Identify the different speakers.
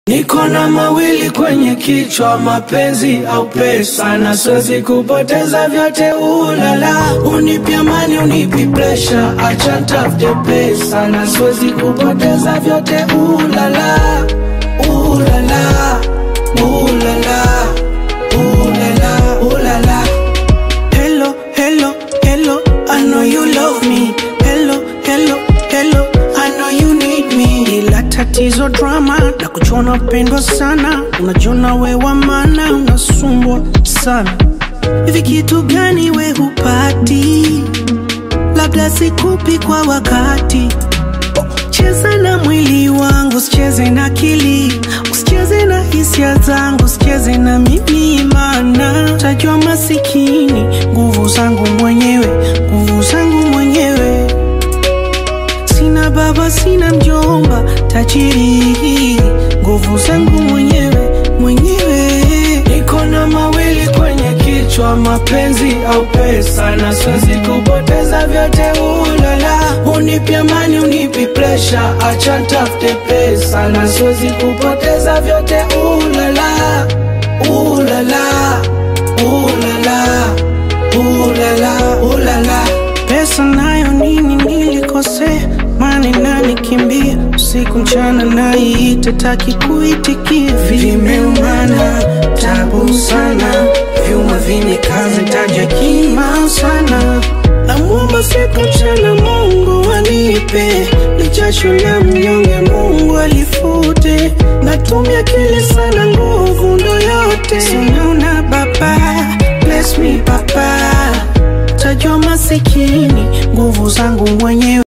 Speaker 1: Niko na mawili kwenye kichwa, mapenzi au pesa, na siwezi kupoteza vyote. Ulala, unipi amani, unipi presha, acha tafute pesa, na siwezi kupoteza vyote. Ulala, ulala, ulala, ulala, ulala. Hello, hello, hello, I know you love me. Hello, hello, hello, I know you need me. Ila tatizo drama na kuchona pendwa sana, unajiona we wa maana, unasumbwa sana. Hivi kitu gani we hupati? Labda sikupi kwa wakati. Cheza na mwili wangu, usicheze na akili, usicheze na hisia zangu, usicheze na mimi, maana tajua masikini. Nguvu zangu mwenyewe, nguvu zangu mwenyewe. Sina baba, sina mjomba, tajiri. Nguvu zangu mwenyewe, mwenyewe. Niko na mawili kwenye kichwa, mapenzi au pesa, na siwezi kupoteza vyote. Ulala, unipi amani, unipi presha, acha tafute pesa, na siwezi kupoteza vyote. Ulala, ulala, ulala, ulala, ulala. Pesa nayo nini nilikosea, mani nani kimbia usiku mchana, naiita taki kuitikia, vimeumana tabu sana, vyuma vinikaze taja kima sana, namwomba siku mchana Mungu anipe lichasho ya mnyonge, Mungu alifute, natumia akili sana, nguvu ndo yote, sinaona baba, bless me baba tajwa masikini, nguvu zangu mwenyewe.